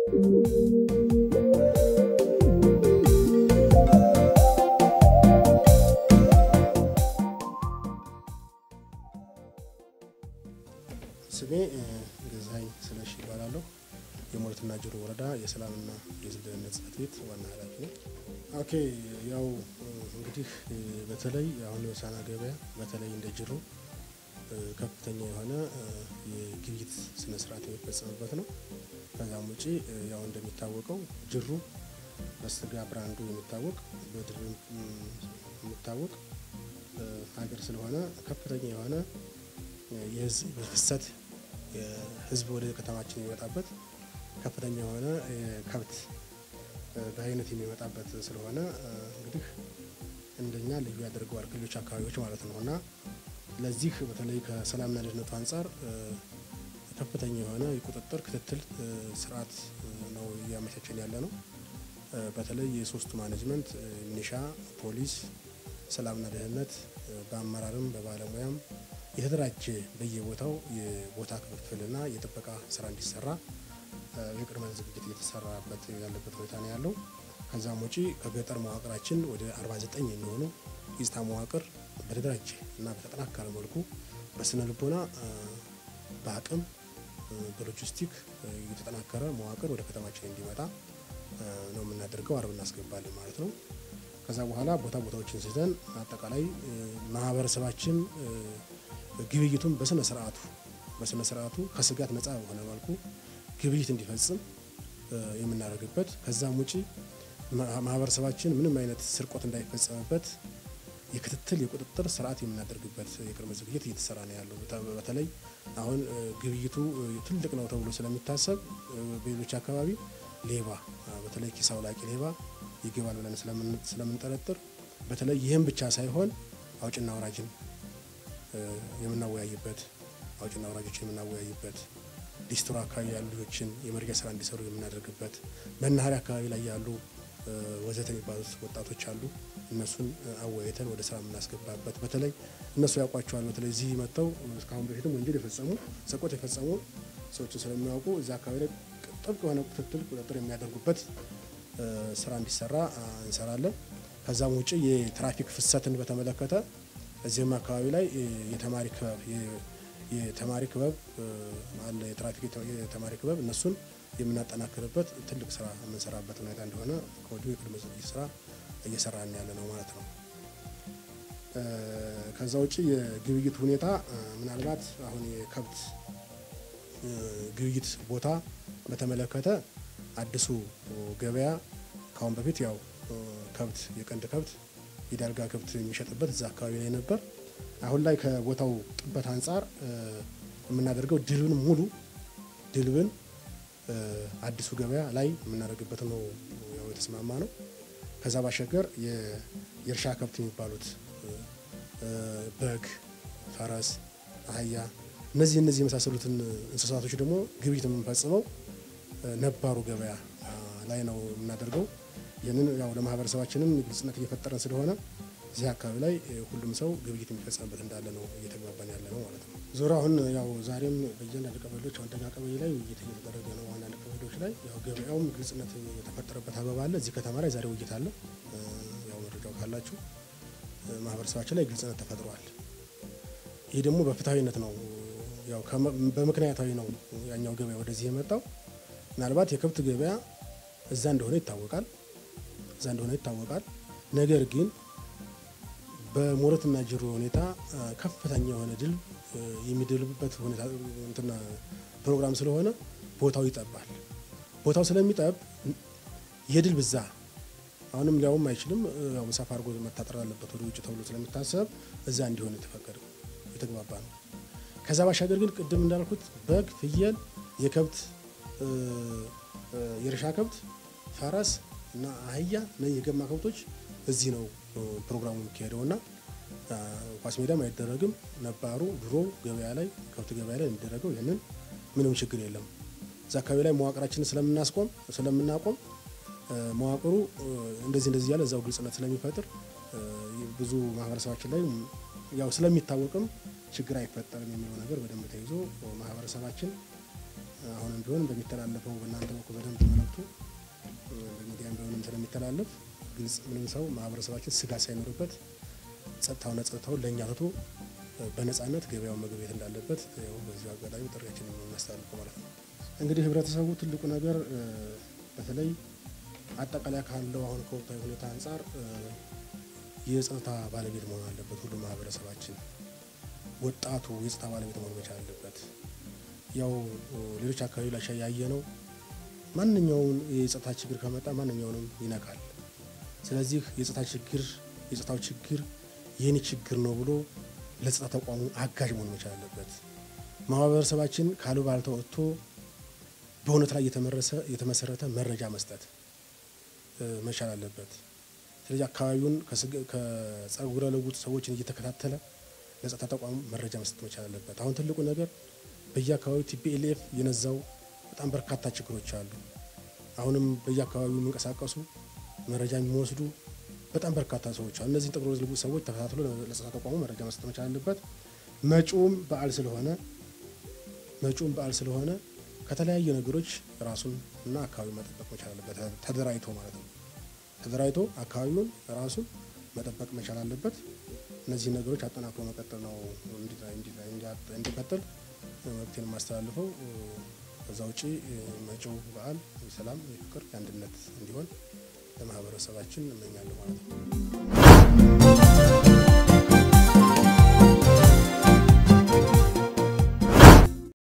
ስሜ ገዛኸኝ ስለሺ ይባላለሁ። የሞረትና ጅሩ ወረዳ የሰላምና የሕዝብ ደህንነት ጽሕፈት ቤት ዋና ኃላፊ ነው። ኦኬ ያው እንግዲህ በተለይ አሁን የሆሳዕና ገበያ በተለይ እንደ ጅሩ ከፍተኛ የሆነ የግብይት ስነ ስርዓት የሚፈጸምበት ነው። ከዛም ውጪ ያው እንደሚታወቀው ጅሩ በስጋ ብራንዱ የሚታወቅ በድር የሚታወቅ ሀገር ስለሆነ ከፍተኛ የሆነ የህዝብ ፍሰት ህዝብ ወደ ከተማችን የሚመጣበት ከፍተኛ የሆነ ከብት በአይነት የሚመጣበት ስለሆነ እንግዲህ እንደኛ ልዩ ያደርገዋል ከሌሎች አካባቢዎች ማለት ነው እና ለዚህ በተለይ ከሰላምና ደህንነቱ አንጻር ከፍተኛ የሆነ የቁጥጥር ክትትል ስርዓት ነው እያመቻቸን ያለ ነው። በተለይ የሶስቱ ማኔጅመንት ሚኒሻ፣ ፖሊስ፣ ሰላምና ደህንነት በአመራርም በባለሙያም የተደራጀ በየቦታው የቦታ ክፍፍልና የጥበቃ ስራ እንዲሰራ የቅድመ ዝግጅት እየተሰራበት ያለበት ሁኔታ ነው ያለው። ከዛም ውጪ ከገጠር መዋቅራችን ወደ 49 የሚሆኑ የጸጥታ መዋቅር በተደራጀ እና በተጠናከረ መልኩ በስነ ልቦና፣ በአቅም፣ በሎጂስቲክ የተጠናከረ መዋቅር ወደ ከተማችን እንዲመጣ ነው የምናደርገው። አርብ እናስገባለን ማለት ነው። ከዛ በኋላ ቦታ ቦታዎችን ስተን አጠቃላይ ማህበረሰባችን ግብይቱን በስነ ስርዓቱ በስነ ስርዓቱ ከስጋት ነጻ በሆነ መልኩ ግብይት እንዲፈጽም የምናደርግበት ከዛም ውጪ ማህበረሰባችን ምንም አይነት ስርቆት እንዳይፈጸምበት የክትትል የቁጥጥር ስርዓት የምናደርግበት የቅድመ ዝግጅት እየተሰራ ነው ያለው። በተለይ አሁን ግብይቱ ትልቅ ነው ተብሎ ስለሚታሰብ በሌሎች አካባቢ ሌባ በተለይ ኪስ አውላቂ ሌባ ይገባል ብለን ስለምንጠረጥር በተለይ ይህም ብቻ ሳይሆን አውጭና አውራጅን የምናወያይበት አውጭና አውራጆችን የምናወያይበት ሊስትሮ አካባቢ ያሉ ልጆችን የመርጃ ስራ እንዲሰሩ የምናደርግበት መናኸሪያ አካባቢ ላይ ያሉ ወዘተ የሚባሉት ወጣቶች አሉ። እነሱን አወያይተን ወደ ስራ የምናስገባበት በተለይ እነሱ ያውቋቸዋል። በተለይ እዚህ መጥተው እስካሁን በፊትም ወንጀል የፈጸሙ ሰቆት የፈጸሙ ሰዎችን ስለሚያውቁ እዚህ አካባቢ ላይ ጥብቅ የሆነ ክትትል ቁጥጥር የሚያደርጉበት ስራ እንዲሰራ እንሰራለን። ከዛም ውጭ የትራፊክ ፍሰትን በተመለከተ እዚህም አካባቢ ላይ የተማሪ ክበብ የተማሪ ክበብ አለ የትራፊክ የተማሪ ክበብ እነሱን የምናጠናክርበት ትልቅ ስራ የምንሰራበት ሁኔታ እንደሆነ ከወዲሁ የቅድመ ዝግጅት ስራ እየሰራን ያለ ነው ማለት ነው። ከዛ ውጭ የግብይት ሁኔታ ምናልባት አሁን የከብት ግብይት ቦታ በተመለከተ አዲሱ ገበያ ከአሁን በፊት ያው ከብት የቀንድ ከብት የዳልጋ ከብት የሚሸጥበት እዛ አካባቢ ላይ ነበር። አሁን ላይ ከቦታው ጥበት አንጻር የምናደርገው ድልብን ሙሉ ድልብን አዲሱ ገበያ ላይ የምናደርግበት ነው ያው የተስማማ ነው። ከዛ ባሻገር የእርሻ ከብት የሚባሉት በግ፣ ፈረስ፣ አህያ እነዚህ እነዚህ የመሳሰሉትን እንስሳቶች ደግሞ ግብይት የምንፈጽመው ነባሩ ገበያ ላይ ነው የምናደርገው። ይህንን ያው ለማህበረሰባችንም ግልጽነት እየፈጠረን ስለሆነ እዚህ አካባቢ ላይ ሁሉም ሰው ግብይት የሚፈጸምበት እንዳለ ነው እየተግባባን ያለ ነው ማለት ነው። ዞሮ አሁን ያው ዛሬም በእያንዳንድ ቀበሌዎች አንደኛ ቀበሌ ላይ ውይይት እየተደረገ ነው። አንዳንድ ቀበሌዎች ላይ ያው ገበያውም ግልጽነት የተፈጠረበት አግባብ አለ። እዚህ ከተማ ላይ ዛሬ ውይይት አለ። ያው መረጃው ካላችሁ ማህበረሰባችን ላይ ግልጽነት ተፈጥሯል። ይህ ደግሞ በፍትሐዊነት ነው፣ ያው በምክንያታዊ ነው ያኛው ገበያ ወደዚህ የመጣው። ምናልባት የከብት ገበያ እዛ እንደሆነ ይታወቃል እዛ እንደሆነ ይታወቃል። ነገር ግን በሞረትና ጅሩ ሁኔታ ከፍተኛ የሆነ ድል የሚድልበት ሁኔታ እንትና ፕሮግራም ስለሆነ ቦታው ይጠባል። ቦታው ስለሚጠብ የድል ብዛ አሁንም ሊያውም አይችልም። ያው ሰፋ አድርጎ መታጠር አለበት ወደ ውጭ ተብሎ ስለሚታሰብ እዛ እንዲሆን የተፈቀደው የተግባባ ነው። ከዛ ባሻገር ግን ቅድም እንዳልኩት በግ፣ ፍየል፣ የከብት የእርሻ ከብት፣ ፈረስ እና አህያ እና የገማ ከብቶች እዚህ ነው ፕሮግራሙ የሚካሄደው እና ኳስ ሜዳም አይደረግም። ነባሩ ድሮ ገበያ ላይ ከብት ገበያ ላይ የሚደረገው ይህንን ምንም ችግር የለም። እዛ አካባቢ ላይ መዋቅራችንን ስለምናስቆም ስለምናቆም መዋቅሩ እንደዚህ እንደዚህ እያለ እዛው ግልጽነት ስለሚፈጥር ብዙ ማህበረሰባችን ላይ ያው ስለሚታወቅም ችግር አይፈጠርም የሚለው ነገር በደንብ ተይዞ ማህበረሰባችን አሁንም ቢሆን በሚተላለፈው በእናንተ በኩል በደንብ መልእክቱ በሚዲያም ቢሆንም ስለሚተላለፍ ግልጽ ምንም ሰው ማህበረሰባችን ስጋት ሳይኖርበት ጸጥታውና ጸጥታውን ለእኛ ትቶ በነጻነት ገበያውን መገብየት እንዳለበት ያው በዚሁ አጋጣሚ ጥሪያችን የምናስተላልፈው ማለት ነው። እንግዲህ ህብረተሰቡ ትልቁ ነገር በተለይ አጠቃላይ ካለው አሁን ከወቅታዊ ሁኔታ አንጻር የጸጥታ ባለቤት መሆን አለበት። ሁሉ ማህበረሰባችን ወጣቱ የጸጥታ ባለቤት መሆን መቻል አለበት። ያው ሌሎች አካባቢ ላይ ያየ ነው። ማንኛውን የጸጥታ ችግር ከመጣ ማንኛውንም ይነካል። ስለዚህ የጸጥታ ችግር የጸጥታው ችግር የኔ ችግር ነው ብሎ ለጸጥታ ተቋሙ አጋዥ መሆን መቻል አለበት። ማህበረሰባችን ካሉባልታ ወጥቶ በእውነት ላይ የተመሰረተ መረጃ መስጠት መቻል አለበት። ስለዚህ አካባቢውን ከጸጉረ ልውጥ ሰዎችን እየተከታተለ ለጸጥታ ተቋሙ መረጃ መስጠት መቻል አለበት። አሁን ትልቁ ነገር በየአካባቢው ቲፒኤልኤፍ የነዛው በጣም በርካታ ችግሮች አሉ። አሁንም በየአካባቢው የሚንቀሳቀሱ መረጃ የሚወስዱ በጣም በርካታ ሰዎች አሉ። እነዚህን ጠጉረ ልውጥ ሰዎች ተከታትሎ ለጸጥታ ተቋሙ መረጃ መስጠት መቻል አለበት። መጪውም በዓል ስለሆነ መጪውም በዓል ስለሆነ ከተለያዩ ነገሮች ራሱን እና አካባቢውን መጠበቅ መቻል አለበት። ተደራጅቶ ማለት ነው። ተደራጅቶ አካባቢውን ራሱን መጠበቅ መቻል አለበት። እነዚህ ነገሮች አጠናክሮ መቀጠል ነው እንዲቀጥል መብቴን የማስተላልፈው። ከዛ ውጪ መጪው በዓል የሰላም፣ የፍቅር፣ የአንድነት እንዲሆን ለማህበረሰባችን እመኛለሁ ማለት ነው።